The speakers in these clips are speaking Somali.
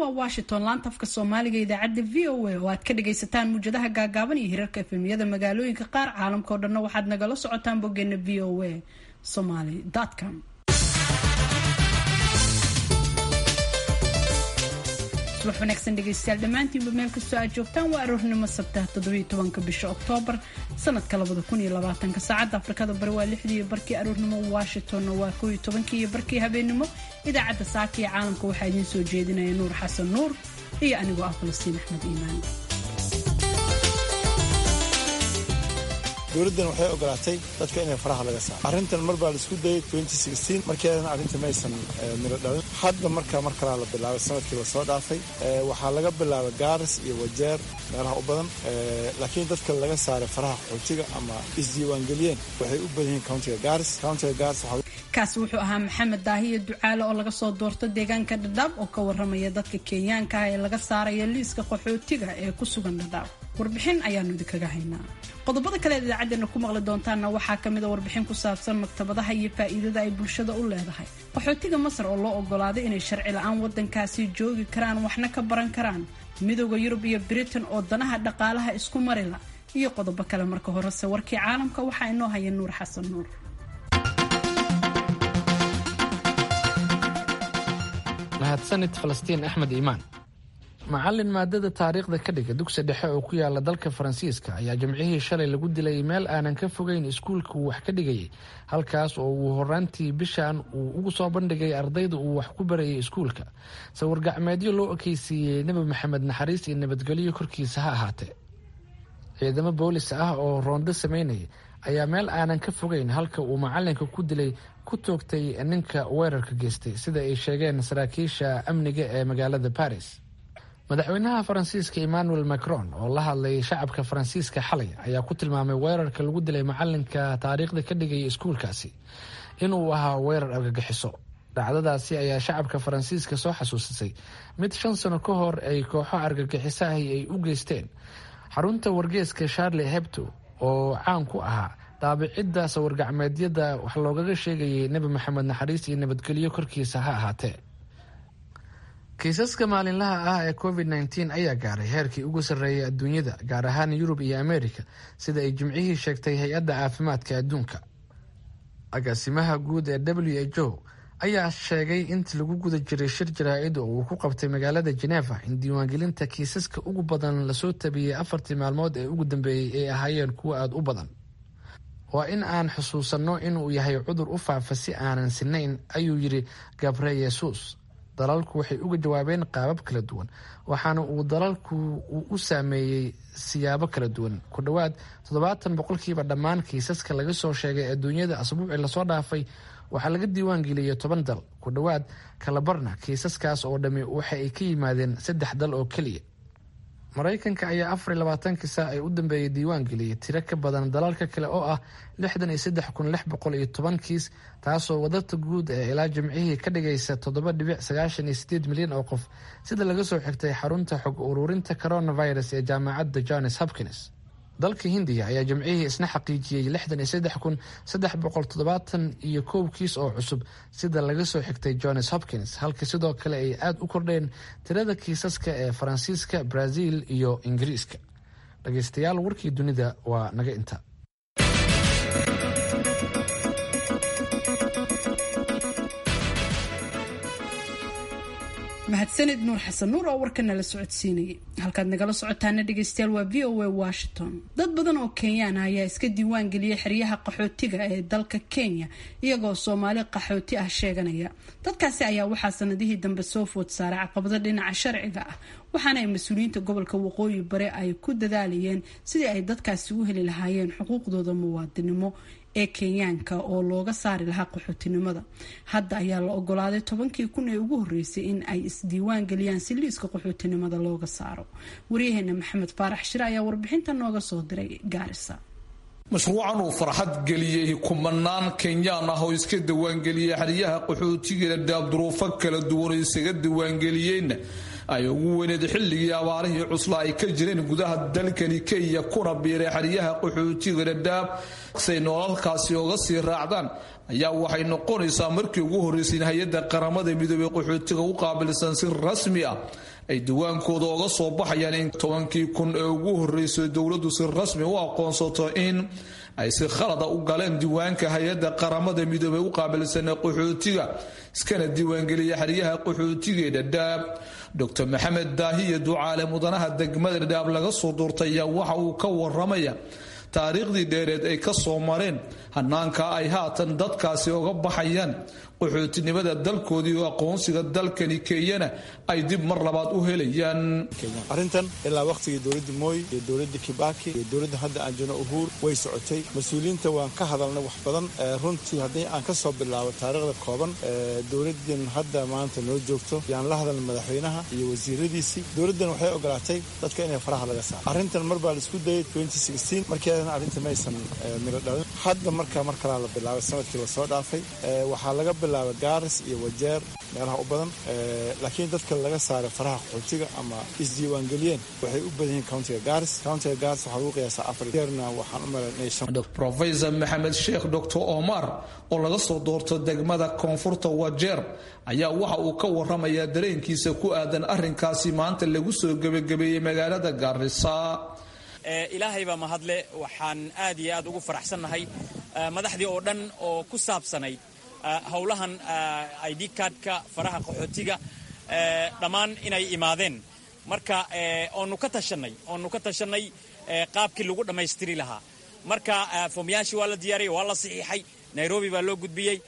waa washington laanta afka soomaaliga idaacadda v o a oo aad ka dhagaysataan muujadaha gaagaaban iyo hirarka efemyada magaalooyinka qaar caalamka oo dhanna waxaad nagala socotaan boggeena v o a somaly com subax wanaagsan dhegaystayaal dhammaantiinba meel kastoo aad joogtaan waa aroornimo sabtaha toddobiyo tobanka bisha oktoobar sanadka labada kun iyo labaatanka saacadda afrikada bari waa lixdii iyo barkii aroornimo washingtonna waa kow iyo tobankii iyo barkii habeenimo idaacadda saaka iyo caalamka waxaa idiin soo jeedinaya nuur xasan nuur iyo anigoo ah falastiin axmed iimaan dowladdan waxay ogolaatay dadka inay faraha laga saaro arrintan mar baa la isku dayay markeedana arrinta maysan miro dhalin hadda marka mar kalaa la bilaabay sanadkii lasoo dhaafay waxaa laga bilaabay gaaris iyo wajeer meelaha u badan laakiin dadka laga saaray faraha qaxootiga ama isdiiwaangeliyeen waxay u badan yihiin countiga gaaris countiga gaaris kaasi wuxuu ahaa maxamed daahiyo ducaale oo laga soo doorto deegaanka dhadhaab oo ka waramaya dadka kenyaanka ah ee laga saaraya liiska qaxootiga ee ku sugan dhadhaab warbixin ayaanu idinkaga haynaa qodobada kale eed idaacadeena ku maqli doontaanna waxaa ka mida warbixin ku saabsan maktabadaha iyo faa'iidada ay bulshada u leedahay qaxootiga masar oo loo ogolaaday inay sharci la-aan waddankaasi joogi karaan waxna ka baran karaan midooda yurub iyo britain oo danaha dhaqaalaha isku marila iyo qodobo kale marka horese warkii caalamka waxaa inoo haya nuur xasan nuur mahadsanid falastiin axmed iimaan macallin maadada taariikhda ka dhiga dugsi dhexe oo ku yaala dalka faransiiska ayaa jimcihii shalay lagu dilay meel aanan ka fogeyn iskuulka uu wax ka dhigayay halkaas oo uu horaantii bishan uu ugu soo bandhigay ardayda uu wax ku barayay iskuulka sawir gacmeedyo loo ekeysiiyey nebi maxamed naxariis iyo nabadgelyo korkiisa ha ahaatee ciidamo boolis ah oo roondo sameynaya ayaa meel aanan ka fogeyn halka uu macalinka ku dilay ku toogtay ninka weerarka geystay sida ay sheegeen saraakiisha amniga ee magaalada baris madaxweynaha faransiiska emmanuel macron oo la hadlay shacabka faransiiska xalay ayaa ku tilmaamay weerarka lagu dilay macalinka taariikhda ka dhigaya iskuulkaasi inuu ahaa weerar argagixiso dhacdadaasi ayaa shacabka faransiiska soo xasuusisay mid shan sano ka hor ay kooxo argagixiso ahi ay u geysteen xarunta wargeeska charle hebto oo caan ku ahaa daabicidda sawirgacmeedyada wax loogaga sheegayay nebi maxamed naxariis iyo nabadgelyo korkiisa ha ahaatee kiisaska maalinlaha ah ee covid nteen ayaa gaaray heerkii ugu sarreeyay adduunyada gaar ahaan yurub iyo amerika sida ay jimcihii sheegtay hay-adda caafimaadka adduunka agaasimaha guud ee w h o ayaa sheegay intii lagu guda jiray shir jaraa-id oo uu ku qabtay magaalada geneva in diiwaangelinta kiisaska ugu badan lasoo tabiyey afartii maalmood ee ugu dambeeyey ay ahaayeen kuwa aada u badan waa in aan xusuusanno inuu yahay cudur u faafa si aanan sinayn ayuu yidhi gabre yesus dalalku waxay uga jawaabeen qaabab kala duwan waxaana uu dalalku uu u saameeyey siyaabo kala duwan ku dhowaad toddobaatan boqolkiiba dhammaan kiisaska laga soo sheegay adduunyada asbuucii lasoo dhaafay waxaa laga diiwaan geliyey toban dal ku dhowaad kalabarna kiisaskaas oo dhammi waxa ay ka yimaadeen saddex dal oo keliya maraykanka ayaa afar iyo labaatankii saac ee u dambeeyey diiwaan geliyey tiro ka badan dalalka kale oo ah lixdan iyo saddex kun lix boqol iyo toban kiis taasoo wadarta guud ee ilaa jimcihii ka dhigaysa toddoba dhibic sagaashan iyo sideed milyan oo qof sida laga soo xigtay xarunta xog ururinta coronavirus ee jaamacadda johns hopkins dalka hindiya ayaa jimcihii isna xaqiijiyey lixdan iyo saddex kun saddex boqol toddobaatan iyo kow kiis oo cusub sida laga soo xigtay johns hopkins halka sidoo kale ay aada u kordheen tirada kiisaska ee faransiiska brazil iyo ingiriiska dhageystayaal warkii dunida waa naga inta mahadsanid nuur xasan nuur oo warka nala socodsiinayay halkaad nagala socotaana dhegeystayaal waa v o a washington dad badan oo kenyaan ah ayaa iska diiwaan geliyay xeryaha qaxootiga ee dalka kenya iyagoo soomaali qaxooti ah sheeganaya dadkaasi ayaa waxaa sanadihii dambe soo food saaray caqabado dhinaca sharciga ah waxaana ay mas-uuliyiinta gobolka waqooyi bare ay ku dadaalayeen sidii ay dadkaasi u heli lahaayeen xuquuqdooda muwaadinimo ee kenyaanka oo looga saari lahaa qaxootinimada hadda ayaa la ogolaaday tobankii kun ee ugu horeysay in ay isdiiwaan geliyaan si liiska qaxootinimada looga saaro waryaheena maxamed faarax shire ayaa warbixinta nooga soo diray gaarisa mashruucan uu farxad geliyey kumanaan kenyaan ah oo iska diiwaangeliyey xeryaha qaxootigeena daabduruufo kala duwan oo isaga diiwaangeliyeenna ay ugu weyneed xilligii abaarihii cusla ay ka jireen gudaha dalkani kenya kuna biiray xeryaha qaxootiga dhadhaab say noolalkaasi oga sii raacdaan ayaa waxay noqonaysaa markii ugu horreysay in hay-adda qaramada midoobey qaxootiga u qaabilsan si rasmi ah ay diwaankooda oga soo baxayaan in tobankii kun ee ugu horreysay dowladdu si rasmi u aqoonsato in ay si khalada u galeen diiwaanka hay-adda qaramada midoobey u qaabilsana qaxootiga iskana diiwaangeliya xeryaha qaxootigaee dhadhaab docr maxamed daahiya ducaale mudanaha degmada dhadhaab laga soo duurtay ayaa waxa uu ka waramaya taariikhdii dheereed ay ka soo mareen hanaanka ay haatan dadkaasi oga baxayaan qaxootinimada dalkoodii oo aqoonsiga dalkani kenyana ay dib mar labaad u helayaan arrintan ilaa wakhtigii dowladda mooy iyo dowladda kibaki iyo dowladda hadda aan jirno uhuur way socotay mas-uuliyiinta waan ka hadalnay wax badan runtii haddii aan ka soo bilaabo taariikhda kooban dowladdan hadda maanta noo joogto yaan la hadalna madaxweynaha iyo wasiiradiisii dowladdan waxay ogolaatay dadka inay faraha laga saaro arrintan mar baa la isku dayay markeedana arrinta maysan miro dhalin hadda markaa mar kalaa la bilaabay sanadkii lasoo dhaafay waxaa laga bilaabay gaaris iyo wajeer meelaha u badan laakiin dadka laga saaray faraha qaxootiga ama isdiiwaangeliyeen waxay u badan yihiin countiga gaaris countiga gaaris waxaa lagu qiyaasaa afar jeerna waxaan u malaynaya profesor maxamed sheekh doctor omar oo laga soo doorto degmada koonfurta wajeer ayaa waxa uu ka waramayaa dareenkiisa ku aadan arrinkaasi maanta lagu soo gebagabeeyey magaalada gaarisa ilaahay baa mahadle waxaan aad iyo aad ugu faraxsannahay madaxdii oo dhan oo ku saabsanayd howlahan id kaadhka faraha qaxootiga dhammaan inay imaadeen marka oonu ka tashanay oonu ka tashanay qaabkii lagu dhammaystiri lahaa marka foomyaashii waa la diyaariyay waa la saxiixay nairobi baa loo gudbiyey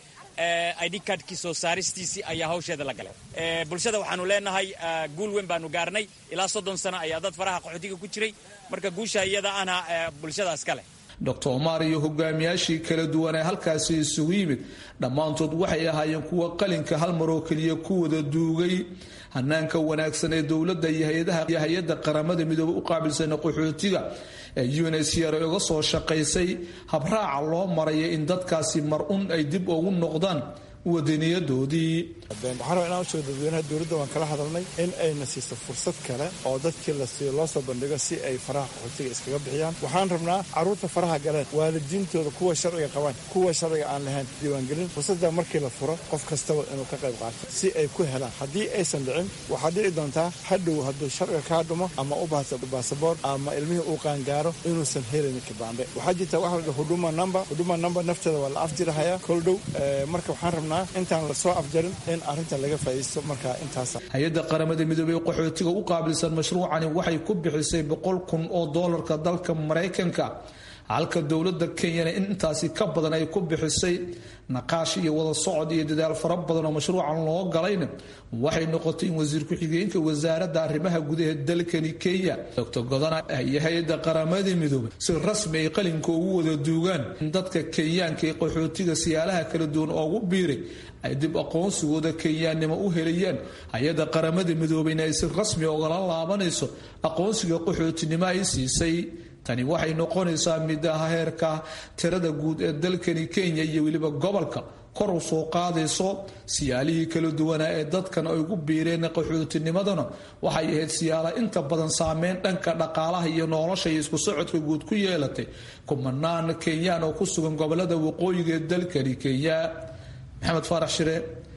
id kaadhkii soo saaristiisii ayaa hawsheeda la galay bulshada waxaanu leenahay guul weyn baanu gaarnay ilaa soddon sano ayaa dad faraha qaxootiga ku jiray marka guusha iyada ana bulshadaas ka leh doctor omar iyo hogaamiyaashii kala duwan ee halkaasi isugu yimid dhammaantood waxay ahaayeen kuwa qalinka hal maroo keliya ku wada duugay hanaanka wanaagsan ee dowladda iyo hay-adaha hay-adda qaramada midoobe u qaabilsana qaxootiga ee unsr ay uga soo shaqaysay habraaca loo maraya in dadkaasi mar un ay dib ugu noqdaan wadaniyadoodii waxaan rabaa inaan usheego dadweynaha dowladda waan kala hadalnay in ayna siiso fursad kale oo dadkii lasiiyo loo soo bandhigo si ay faraha qaxootiga iskaga bixiyaan waxaan rabnaa carruurta faraha galeen waalidiintooda kuwa sharciga qabaan kuwa sharciga aan lahayn diiwaangelin fursadda markii la furo qof kastaba inuu ka qayb qaato si ay ku helaan haddii aysan dhicin waxaa dhici doontaa hadhow hadduu sharciga kaa dhumo ama u baahto baasaboor ama ilmihii uu qaangaaro inuusan helin kibaande waxaa jirta waxa la huduma number huduma number nafteeda waa la afjirahayaa kol dhow marka waxaan rabnaa intaan lasoo afjarin in arrintan laga faa'iisto markaa intaasa hay-adda qaramada midoobey qaxootiga u qaabilsan mashruucani waxay ku bixisay boqol kun oo doolarka dalka maraykanka halka dowladda kenyana in intaasi ka badan ay ku bixisay naqaash iyo wada socod iyo dadaal fara badan oo mashruucan loo galayna waxay noqotay in wasiir ku-xigeenka wasaaradda arrimaha gudaha dalkani kenya doctor godana iyo hay-adda qaramada midoobey si rasmi ay qalinka ugu wada duugaan in dadka kenyaanka ee qaxootiga siyaalaha kala duwan oogu biiray ay dib aqoonsigooda kenyaannimo u helayaan hay-adda qaramada midoobeyna ay si rasmi ogala laabanayso aqoonsiga qaxootinimo ay siisay tani waxay noqonaysaa mid ah heerka tirada guud ee dalkani kenya iyo weliba gobolka kor u soo qaadayso siyaalihii kala duwanaa ee dadkan ay ugu biireen qaxootinimadana waxay ahayd siyaala inta badan saameyn dhanka dhaqaalaha iyo nolosha iyo isku socodka guud ku yeelatay kumanaan kenyaan oo ku sugan gobolada waqooyiga ee dalkani kenya maxamed faarax shire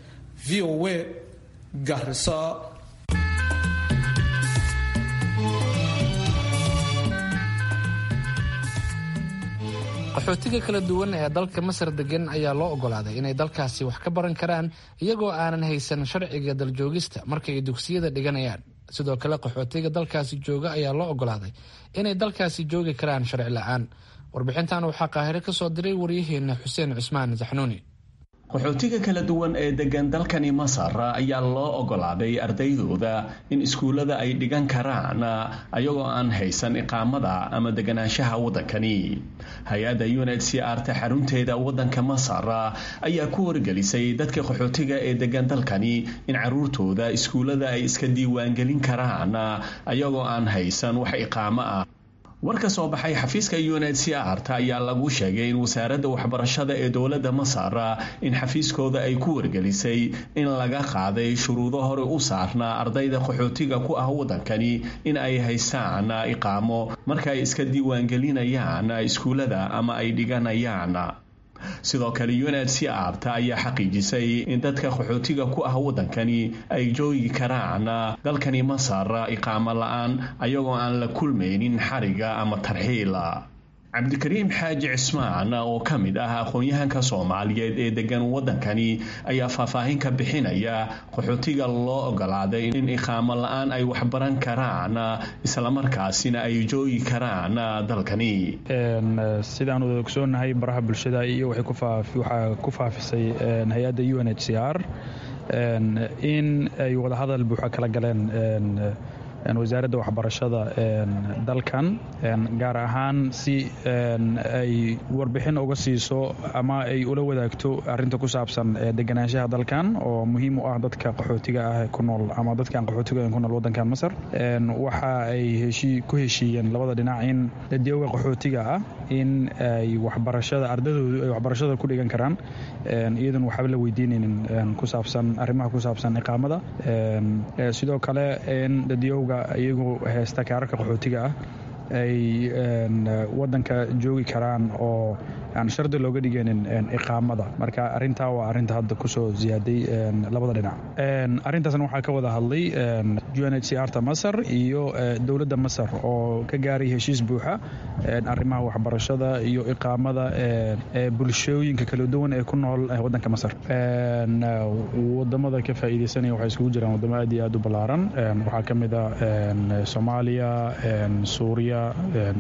v o a garisa qaxootiga kala duwan ee dalka masar degan ayaa loo ogolaaday inay dalkaasi wax ka baran karaan iyagoo aanan haysan sharciga daljoogista marka ay dugsiyada dhiganayaan sidoo kale qaxootiga dalkaasi jooga ayaa loo ogolaaday inay dalkaasi joogi karaan sharci la-aan warbixintan waxaa qaahire ka soo diray waryaheena xuseen cusmaan saxnuuni qaxootiga kala duwan ee degan dalkani masar ayaa loo ogolaaday ardaydooda in iskuullada ay dhigan karaan ayagoo aan haysan iqaamada ama deganaanshaha waddankani hay-adda uned c r ta xarunteeda waddanka masar ayaa ku wargelisay dadka qaxootiga ee degan dalkani in caruurtooda iskuullada ay iska diiwaangelin karaan ayagoo aan haysan wax iqaamo ah war ka soo baxay xafiiska uned c r ta ayaa lagu sheegay in wasaaradda waxbarashada ee dowladda masar in xafiiskooda ay ku wargelisay in laga qaaday shuruudo hore u saarnaa ardayda qaxootiga ku ah waddankani in ay haystaan iqaamo marka ay iska diiwaangelinayaan iskuullada ama ay dhiganayaan sidoo kale unhcrta ayaa xaqiijisay in dadka qaxootiga ku ah waddankani ay joogi karaan dalkani masar iqaamo la-aan ayagoo aan la kulmaynin xariga ama tarxiila cabdikariim xaaji cismaan oo ka mid ah aqoon-yahanka soomaaliyeed ee degan waddankani ayaa faahfaahin ka bixinaya qaxootiga loo ogolaaday in iqaamo la-aan ay waxbaran karaan islamarkaasina ay joogi karaan dalkani sidaan wada ogsoonahay baraha bulshada iyo waxaa ku faafisay hay-adda u n h c r in ay wadahadal buuxa kala galeen wasaaradda waxbarashada dalkan gaar ahaan si ay warbixin uga siiso ama ay ula wadaagto arinta ku saabsan deganaanshaha dalkan oo muhiim u ah dadka qaxootiga ah ku nool ama dadkaan qaxootiga ku nool wadankan masar waxa ay ku heshiiyeen labada dhinac in dadyoga qaxootiga ah in ay waxbarashada ardadoodu ay waxbarashada ku dhigan karaan iyadan waxba la weydiinaynin ku saabsan arrimaha ku saabsan iqaamada sidoo kale in dadyowga iyagu heesta kaararka qaxootiga ah ay wadanka joogi karaan oo aan shardi looga dhigaynin iqaamada marka arintaa waa arinta hadda kusoo ziyaaday labada dhinac arintaasna waxaa ka wada hadlay u n h c rta masar iyo dowladda masar oo ka gaaray heshiis buuxa arrimaha waxbarashada iyo iqaamada bulshooyinka kala duwan ee ku nool wadanka masar wadamada ka faa'iideysanaya waxay iskugu jiraan wadamo aad iyo aad u ballaaran waxaa ka mid a soomaaliya suuriya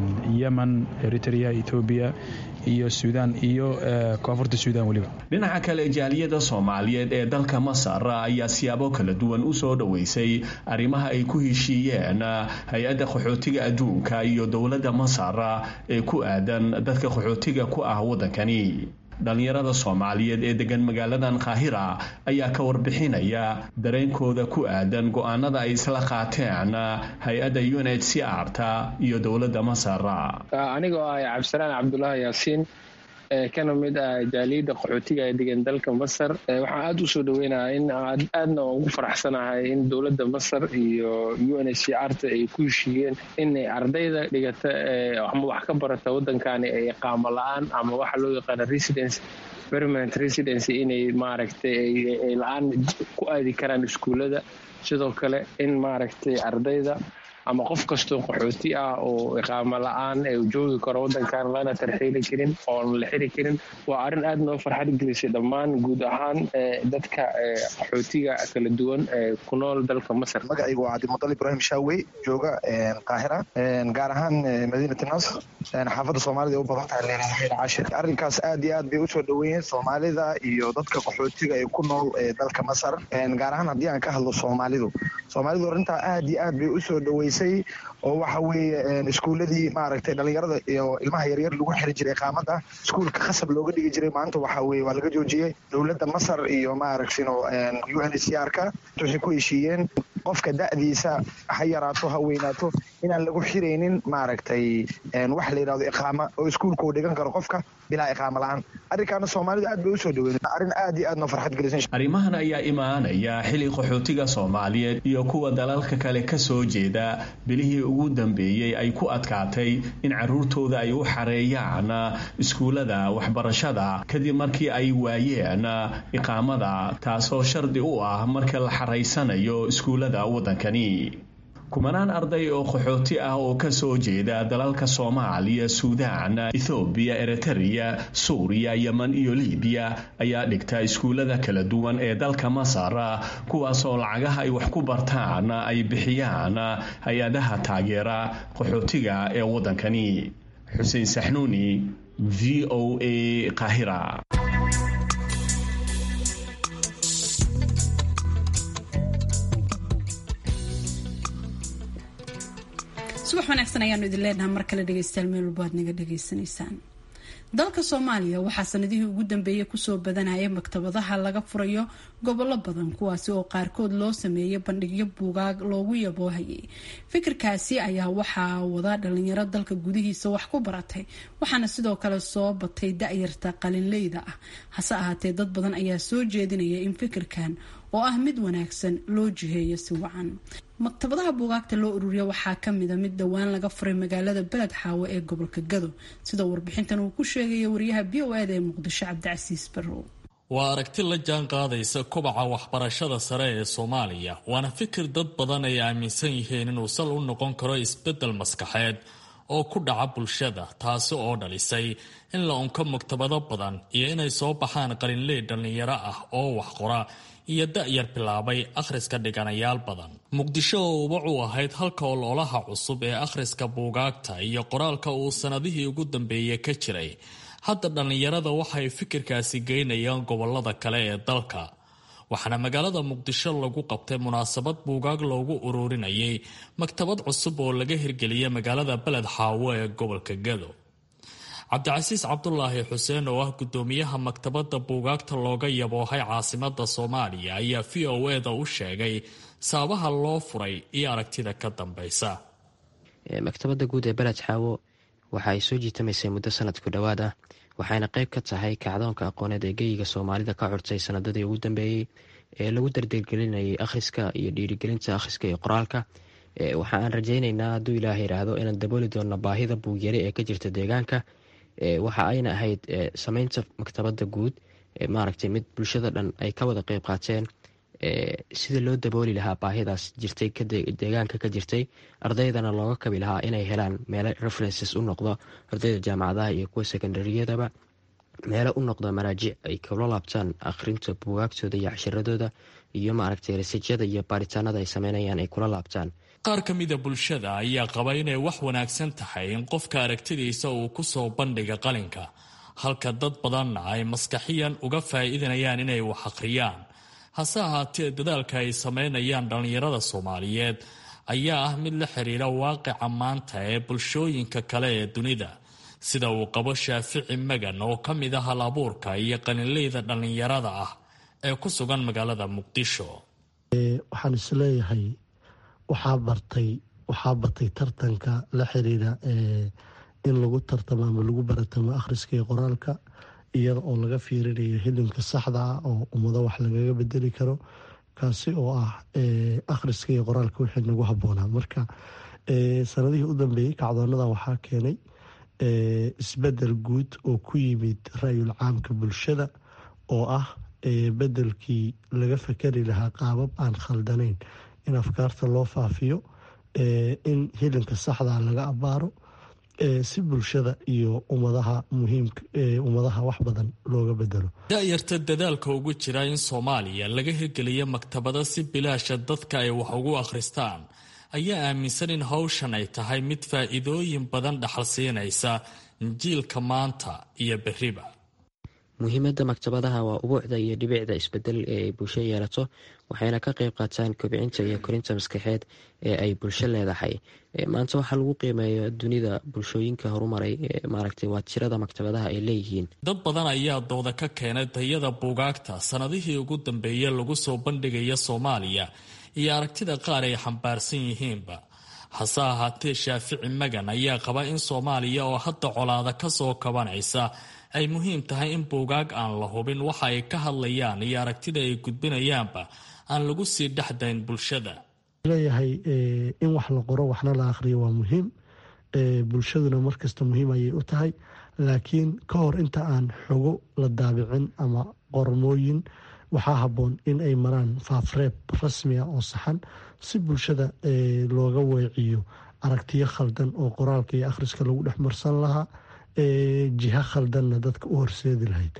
yemen eritrea ethoobiya iyo suudaan iyo koonfurta suudaan weliba dhinaca kale jaaliyada soomaaliyeed ee dalka masar ayaa siyaabo kala duwan u soo dhoweysay arrimaha ay ku heshiiyeen hay-adda qaxootiga adduunka iyo dowladda masar ee ku aadan dadka qaxootiga ku ah waddankani dhallinyarada soomaaliyeed ee degan magaaladan kaahira ayaa ka warbixinaya dareenkooda ku aadan go-aanada ay isla qaateen hay-adda u n h c r ta iyo dowladda masar anigoo ah cabdisalaan cabdulaahi yaasiin kana mid ah jaaliyadda qaxootiga ee degan dalka masar waxaan aada usoo dhaweynaha in aadna ugu faraxsanahay in dowladda masar iyo u n h c r ta ay ku heshiiyeen inay ardayda dhigata ama wax ka barata waddankani ay iqaamo la-aan ama waxa loo yaqaana residence permanent residency inay maaragtay ay la-aan ku aadi karaan iskuullada sidoo kale in maaragtay ardayda ama qof kastoo qaxooti ah oo iqaamo la-aan ee joogi karo waddankan lana tarxiili karin oon la xiri karin waa arrin aad noo farxad gelisay dhammaan guud ahaan dadka qaxootiga kala duwan ee ku nool dalka masar magacaygu waa cabdimudal ibraahim shaawey jooga qaahira gaar ahaan madiinati nasr xaafadda soomaalida u badan tahay leedahay xayl cashir arrinkaas aad iyo aad bay usoo dhoweeyeen soomaalida iyo dadka qaxootiga ee ku nool dalka masar gaar ahaan haddii aan ka hadlo soomaalidu soomaalidu arrintaa aad iyo aad bay usoo dhoweysay oo waxa weeye iskuuladii maaragtay dhalinyarada iyo ilmaha yaryar lagu xiri jiray iqaamada iskuulka khasab looga dhigi jiray maanta waxa weye waa laga joojiyey dowladda masar iyo maaragtino u n h c r ka waxay ku heshiiyeen qofka da'diisa ha yaraato ha weynaato inaan lagu xiraynin maaragtay wax la yidhahdo iqaama oo iskuulka uu dhigan karo qofka bilaa iqaamo la-aan arrinkaana soomaalidu aad bay usoo dhaweyn arrin aad iyo aad noo farxad gelisan arrimahan ayaa imaanaya xili qaxootiga soomaaliyeed iyo kuwa dalalka kale ka soo jeeda bilihii ugu dambeeyey ay ku adkaatay in caruurtooda ay u xareeyaan iskuullada waxbarashada kadib markii ay waayeen iqaamada taasoo shardi u ah marka la xaraysanayo iskuullada waddankani kumanaan arday oo qaxooti ah oo ka soo jeeda dalalka soomaaliya suudaan ethoobiya eritreya suuriya yemen iyo libiya ayaa dhigta iskuullada kala duwan ee dalka masar kuwaasoo lacagaha ay wax ku bartaan ay bixiyaan hay-adaha taageera qaxootiga ee waddankani xuseen saxnuuni v o a qaahira subax wanaagsan ayaanu idin leenahay mar kale dhegeystayaal meel walba aad naga dhegeysanaysaan dalka soomaaliya waxaa sanadihii ugu dambeeyay kusoo badanaya maktabadaha laga furayo gobollo badan kuwaasi oo qaarkood loo sameeyay bandhigyo buugaag loogu yaboohayay fikirkaasi ayaa waxaa wada dhalinyaro dalka gudihiisa wax ku baratay waxaana sidoo kale soo batay da-yarta qalinleyda ah hase ahaatee dad badan ayaa soo jeedinaya in fikirkan oo ah mid wanaagsan loo jiheeyo si wacan maktabadaha buugaagta loo ururiya waxaa kamida mid dhowaan laga furay magaalada beled xaawo ee gobolka gado sida warbixintan uu ku sheegaya wariyaha b o eda ee muqdisho cabdicasiis barrow waa aragti la jaan qaadaysa kobaca waxbarashada sare ee soomaaliya waana fikir dad badan ay aaminsan yihiin inuu sal u noqon karo isbedel maskaxeed oo ku dhaca bulshada taasi oo dhalisay in la unko maktabado badan iyo inay soo baxaan qalinley dhallinyaro ah oo wax qora iyo da-yar bilaabay akhriska dhiganayaal badan muqdisho oo ubac u ahayd halka ololaha cusub ee akhriska buugaagta iyo qoraalka uu sannadihii ugu dambeeyey ka jiray hadda dhallinyarada waxay fikirkaasi geynayaan gobolada kale ee dalka waxaana magaalada muqdisho lagu qabtay munaasabad buugaag loogu ururinayay maktabad cusub oo laga hirgeliyay magaalada beled xaawo ee gobolka gado cabdicasiis cabdulaahi xuseen oo ah gudoomiyaha maktabada buugaagta looga yaboohay caasimada soomaaliya ayaa v o eda u sheegay sababaha loo furay iyo aragtida ka dambeysa maktabada guud ee beled xaawo waxa ay soo jiitamaysay muddo sanadku dhowaad ah waxayna qayb ka tahay kacdoonka aqooneed ee geyiga soomaalida ka curtay sanadadii ugu dambeeyey ee lagu dardargelinayay akhriska iyo dhiirigelinta akhriska iyo qoraalka waxa aan rajaynaynaa hadduu ilaah yidhaahdo inaan dabooli doonno baahida buugyari ee ka jirta deegaanka waxa ayna ahayd sameynta maktabada guud maaragtay mid bulshada dhan ay ka wada qeyb qaateen sida loo dabooli lahaa baahidaas jirtay deegaanka ka jirtay ardaydana looga kabi lahaa inay helaan meelo references u noqdo ardayda jaamacadaha iyo kuwa sekondariyadaba meelo u noqdo maraajic ay kula laabtaan akhrinta buugaagtooda iyo cashiradooda iyo maaragtay rasijyada iyo baaritaanada ay sameynayaan ay kula laabtaan qaar ka mida bulshada ayaa qaba inay wax wanaagsan tahay in qofka aragtidiisa uu ku soo bandhiga qalinka halka dad badanna ay maskaxiyan uga faa'iidanayaan inay wax akhriyaan hase ahaatee dadaalka ay sameynayaan dhallinyarada soomaaliyeed ayaa ah mid la xiriira waaqica maanta ee bulshooyinka kale ee dunida sida uu qabo shaafici magan oo ka mid ah hal abuurka iyo qalinleyda dhallinyarada ah ee ku sugan magaalada muqdisho waxaan isleeyahay waxaa bartay waxaa batay tartanka la xiriira in lagu tartamo ama lagu baratamo akhriska iyo qoraalka iyada oo laga fiirinayo hilimka saxda ah oo ummado wax lagaga bedeli karo kaasi oo ah akhriska iyo qoraalka wixii nagu habboonaa marka sanadihii u dambeeyey kacdoonada waxaa keenay isbedel guud oo ku yimid ra-yul caamka bulshada oo ah bedelkii laga fakari lahaa qaabab aan khaldanayn in afkaarta loo faafiyo in hilinka saxda laga abaaro si bulshada iyo ummadaha muhiimka ummadaha wax badan looga bedelo da-yarta dadaalka ugu jira in soomaaliya laga hirgeliyo maktabado si bilaasha dadka ay wax ugu akhristaan ayaa aaminsan in hawshan ay tahay mid faa-iidooyin badan dhaxal siinaysa jiilka maanta iyo beriba muhiimadda maktabadaha waa ubuucda iyo dhibicda isbedel ee ay bulsho yeelato waxayna ka qayb qaataan kobcinta iyo korinta maskaxeed ee ay bulsho leedahay maanta waxaa lagu qiimeeyo dunida bulshooyinka horumaray maaragtay waa tirada maktabadaha ay leeyihiin dad badan ayaa dooda ka keenay tayada buugaagta sanadihii ugu dambeeyey lagu soo bandhigaya soomaaliya iyo aragtida qaar ay xambaarsan yihiinba hase ahaatee shaafici magan ayaa qaba in soomaaliya oo hadda colaada ka soo kabanaysa ay muhiim tahay in buugaag aan la hubin waxa ay ka hadlayaan iyo aragtida ay gudbinayaanba aan lagu sii dhexdayn bulshada leeyahay in wax la qoro waxna la akhriyo waa muhiim bulshaduna markasta muhiim ayay u tahay laakiin ka hor inta aan xogo la daabicin ama qormooyin waxaa habboon in ay maraan faafreeb rasmiga oo saxan si bulshada looga weeciyo aragtiyo khaldan oo qoraalka iyo akhriska lagu dhex marsan lahaa jiha khaldanna dadka u horseedi lahayd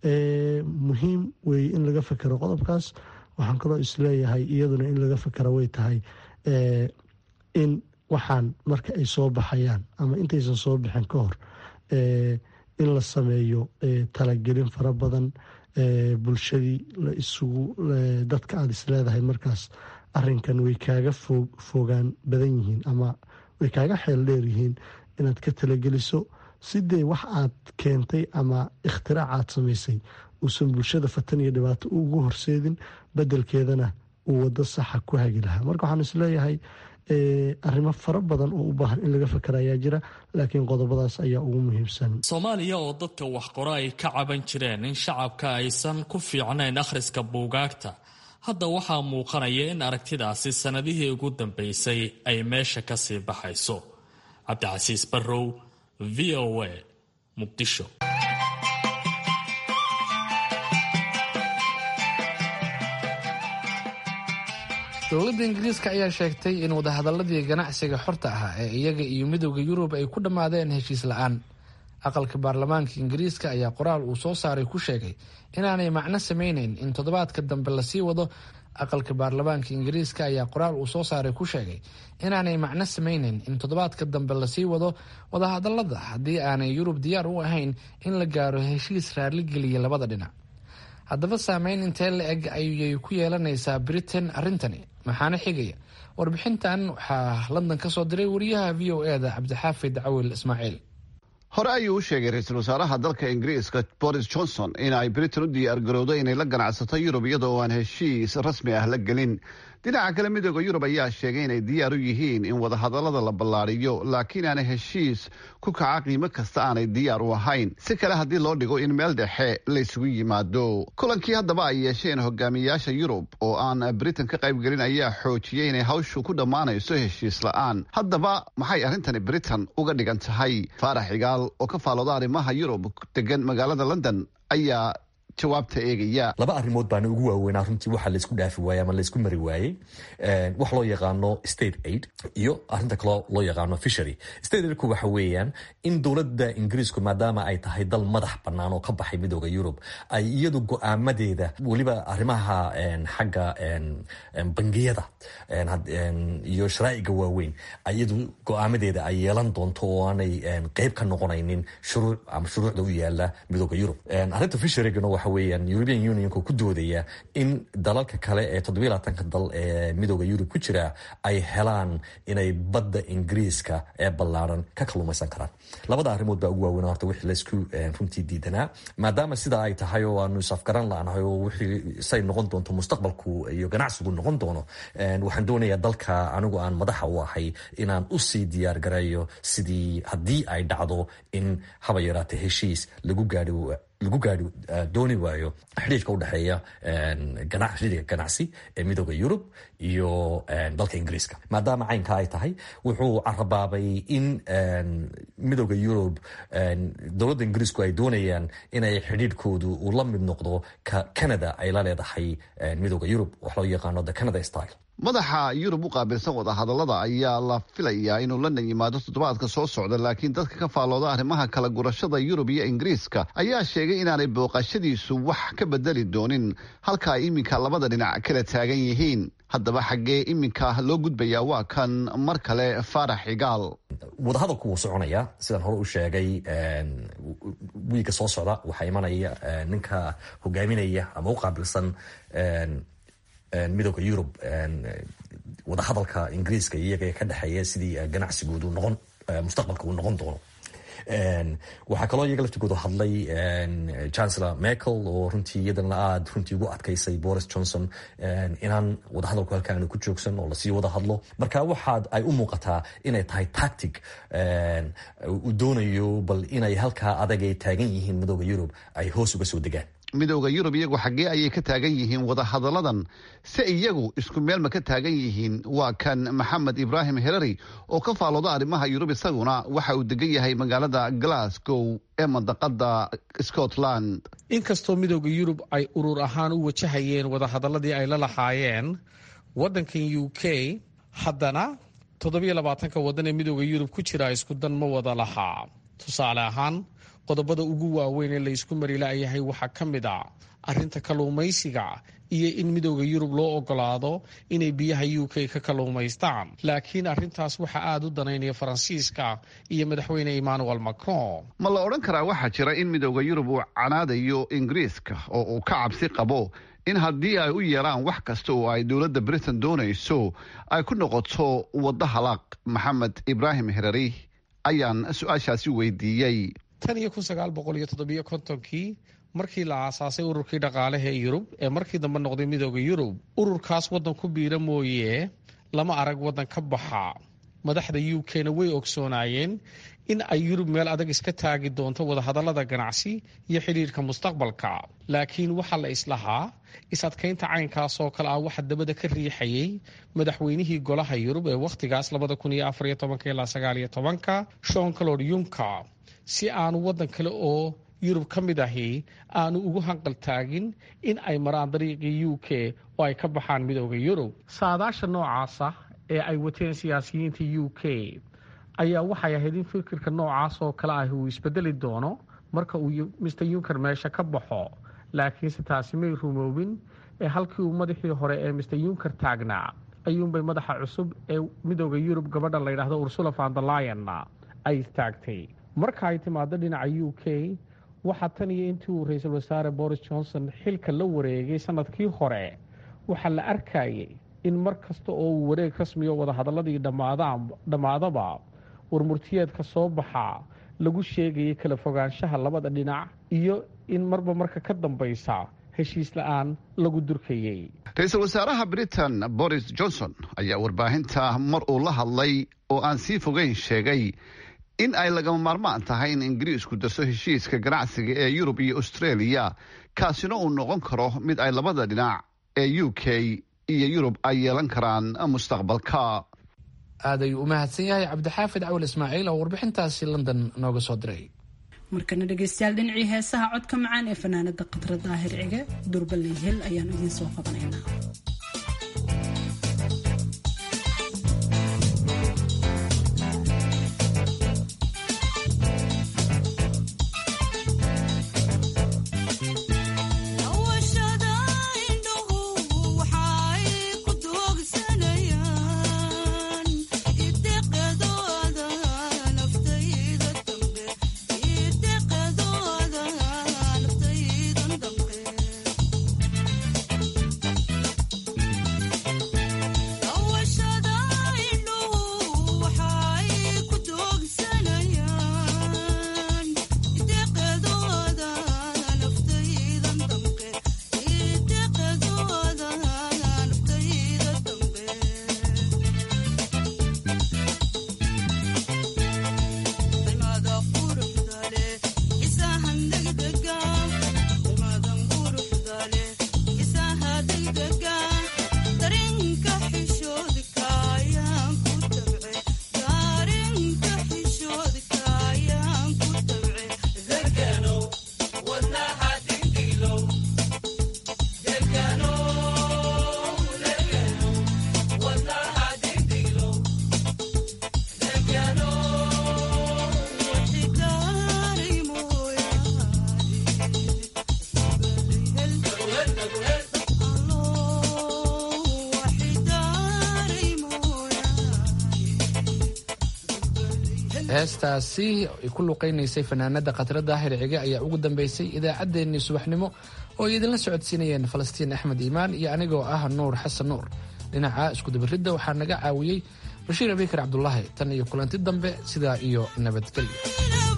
muhiim weeye in laga fekero qodobkaas waxaan kaloo isleeyahay iyaduna in laga fekero way tahay in waxaan marka ay soo baxayaan ama intaysan soo bixin ka hor in la sameeyo talagelin fara badan bulshadii la isugu dadka aada isleedahay markaas arinkan way kaaga fog fogaan badan yihiin ama way kaaga xeel dheer yihiin inaad ka talageliso si dee wax aad keentay ama ikhtirac aad samaysay uusan bulshada fatan iyo dhibaato ugu horseedin bedelkeedana uu wado saxa ku hagi lahaa marka waxaan isleeyahay arrimo fara badan oo u baahan in laga fakera ayaa jira laakiin qodobadaas ayaa ugu muhiimsan soomaaliya oo dadka wax qoro ay ka caban jireen in shacabka aysan ku fiicnayn akhriska buugaagta hadda waxaa muuqanaya in aragtidaasi sannadihii ugu dambeysay ay meesha ka sii baxayso cabdicasiis barrow v o a muqdisho dowladda ingiriiska ayaa sheegtay in wadahadaladii ganacsiga xorta ahaa ee iyaga iyo midooda yurub ay ku dhammaadeen heshiis la-aan aqalka baarlamaanka ingiriiska ayaa qoraal uu soo saaray ku sheegay inaanay macno sameyneyn in toddobaadka dambe lasii wado aqalka baarlamaanka ingiriiska ayaa qoraal uu soo saaray ku sheegay inaanay macno sameyneyn in toddobaadka dambe lasii wado wadahadalada haddii aanay yurub diyaar u ahayn in la gaaro heshiis raaligeliya labada dhinac haddaba saameyn intee la eg ayay ku yeelanaysaa britain arrintani maxaana xigaya warbixintan waxaa london ka soo diray wariyaha v o eda cabdixaafid cawil ismaaciil hore ayuu u sheegay ra-iisul wasaaraha dalka ingiriiska boris johnson in ay britain u diyaargarowdo inay la ganacsato yurub iyadoo aan heshiis rasmi ah la gelin dhinaca kale midooda yurub ayaa sheegay inay diyaar u yihiin in wadahadalada la ballaariyo laakiin aanay heshiis ku kaca qiimo kasta aanay diyaar u ahayn si kale haddii loo dhigo in meel dhexe laysugu yimaado kulankii haddaba ay yeesheen hogaamiyayaasha yurub oo aan britain ka qaybgelin ayaa xoojiyey inay hawshu ku dhammaanayso heshiis la-aan haddaba maxay arrintani britain uga dhigan tahay faarax cigaal oo ka faalooda arrimaha yurub degan magaalada london ayaa jawaabta eegaya laba arrimood baana ugu waaweynaa runtii waxa laysku dhaafi waayey ama laysku mari waayey wax loo yaqaano state aid iyo arrinta kaloo loo yaqaano fishery state aidku waxa weeyaan in dowladda ingiriisku maadaama ay tahay dal madax bannaan oo ka baxay midooda yurub ay iyadu go-aamadeeda weliba arrimaha xagga bangiyada iyo sharaa'iga waaweyn iyadu go-aamadeeda ay yeelan doonto oo aanay qeyb ka noqonaynin shuruuc ama shuruucda u yaala midooda yurub arrinta fisherygana waxa weeyaan european unionka ku doodaya in dalalka kale ee toddobiyo labaatanka dal ee midooda yurub ku jira ay helaan inay badda ingiriiska ee ballaaran ka kalluumaysan karaan labada arrimood baa ugu waaweyn horta wixii laysku runtii diidanaa maadaama sidaa ay tahay oo aanu isafgaran la-nahay oo wixii say noqon doonto mustaqbalku iyo ganacsigu noqon doono waxaan doonayaa dalka anigu aan madaxa u ahay inaan usii diyaar gareeyo sidii haddii ay dhacdo in haba yaraata heshiis lagu gaadhi lagu gaari dooni waayo xidhiirka udhexeeya xidhiirka ganacsi ee midooda yurub iyo dalka ingiriiska maadaama caynka ay tahay wuxuu carabaabay in midooda yurub dowladda ingiriisku ay doonayaan inay xidhiirkoodu uu la mid noqdo ka canada ay la leedahay midooda yurub wax loo yaqaano the canada style madaxa yurub u qaabilsan wadahadalada ayaa la filayaa inuu london yimaado toddobaadka soo socda laakiin dadka ka faallooda arrimaha kala gurashada yurub iyo ingiriiska ayaa sheegay inaanay booqashadiisu wax ka bedeli doonin halka ay iminka labada dhinac kala taagan yihiin haddaba xaggee iminka loo gudbayaa waa kan mar kale faarax cigaal wadahadalku wuu soconaya sidaan hore u sheegay wiiga soo socda waxaa imanaya ninka hogaaminaya ama u qaabilsan midooda yurub wadahadalka ingiriiska iyaga ka dhexeeya sidii ganacsigoodu noqon mustaqbalka uu noqon doono waxaa kaloo iyaga laftigooda hadlay chancellor merkel oo runtii iyadana aada runtii ugu adkaysay boris johnson inaan wadahadalku halkaanu ku joogsan oo lasii wada hadlo marka waxaad ay u muuqataa inay tahay tactic uu doonayo bal inay halkaa adag ay taagan yihiin midooda yurub ay hoos uga soo degaan midooda yurub iyagu xaggee ayay ka taagan yihiin wadahadalladan se iyagu isku meel ma ka taagan yihiin waa kan maxamed ibraahim herari oo ka faalooda arrimaha yurub isaguna waxa uu degan yahay magaalada glasgow ee mandaqada scotland inkastoo midooda yurub ay urur ahaan u wajahayeen wadahadaladii ay la lahaayeen waddankan u k haddana toddobiyo labaatanka waddan ee midooda yurub ku jira isku dan ma wada lahaa tusaale ahaan qodobada ugu waaweyn ee laysku marilaayahay waxaa ka mid a arrinta kalluumaysiga iyo in midooda yurub loo ogolaado inay biyaha u k ka kalluumaystaan laakiin arrintaas waxaa aada u danaynaya faransiiska iyo madaxweyne emmanuel macron ma la odhan karaa waxaa jira in midooda yurub uu canaadayo ingiriiska oo uu ka cabsi qabo in haddii ay u yeelaan wax kasta oo ay dowladda britain doonayso ay ku noqoto waddo halaaq maxamed ibraahim herari ayaan su-aashaasi weydiiyey tan iyo kun sagaal boqol iyo toddobiyo kontonkii markii la aasaasay ururkii dhaqaalaha ee yurub ee markii dambe noqday midooda yurub ururkaas waddan ku biira mooye lama arag waddan ka baxa madaxda u k-na way ogsoonaayeen in ay yurub meel adag iska taagi doonto wadahadallada ganacsi iyo xidhiirka mustaqbalka laakiin waxaa la islahaa is-adkaynta caynkaas oo kale ah waxa dabada ka riixayay madaxweynihii golaha yurub ee wakhtigaas ilaa shon calod yunka si aanu waddan kale oo yurub ka mid ahi aanu ugu hanqal taagin in ay maraan dariiqii u k oo ay ka baxaan midooda yurub saadaasha noocaasa ee ay wateen siyaasiyiinta u k ayaa waxay ahayd in fikirka noocaas oo kale ah uu isbedeli doono marka uu mister yunker meesha ka baxo laakiinse taasi may rumoobin ee halkii uu madaxii hore ee mister yunker taagnaa ayuunbay madaxa cusub ee midooda yurub gabadha layidhaahdo ursula vandalayan ay istaagtay marka ay timaado dhinaca u k waxaa tan iyo intii uu ra-iisul wasaare boris johnson xilka la wareegay sanadkii hore waxaa la arkayay in mar kasta oo uu wareeg rasmiyo wadahadaladii dhammaadaba warmurtiyeedka soo baxaa lagu sheegayay kala fogaanshaha labada dhinac iyo in marba marka ka dambaysa heshiis la-aan lagu durkayey ra-iisul wasaaraha britain boris johnson ayaa warbaahinta mar uu la hadlay oo aan sii fogeyn sheegay in ay lagama maarmaan tahay in ingiriisku darso heshiiska ganacsiga ee yurub iyo australia kaasina uu noqon karo mid ay labada dhinac ee u k iyo yurub ay yeelan karaan mustaqbalka aad ayuu u mahadsan yahay cabdixaafid cawal ismaaciil oo warbixintaasi london nooga soo diray markana dhegaystayaal dhinacii heesaha codka macaan ee fanaanada khadra daahir cige durbaley hel ayaan idiin soo qabanaynaa heestaasi ay ku luqaynaysay fanaanada khatra daahir cige ayaa ugu dambeysay idaacaddeenii subaxnimo oo ay idinla socodsiinayeen falastiin axmed iimaan iyo anigoo ah nuur xasan nuur dhinaca iskudabaridda waxaa naga caawiyey bashiir abikar cabdulaahi tan iyo kulanti dambe sidaa iyo nabadgelyo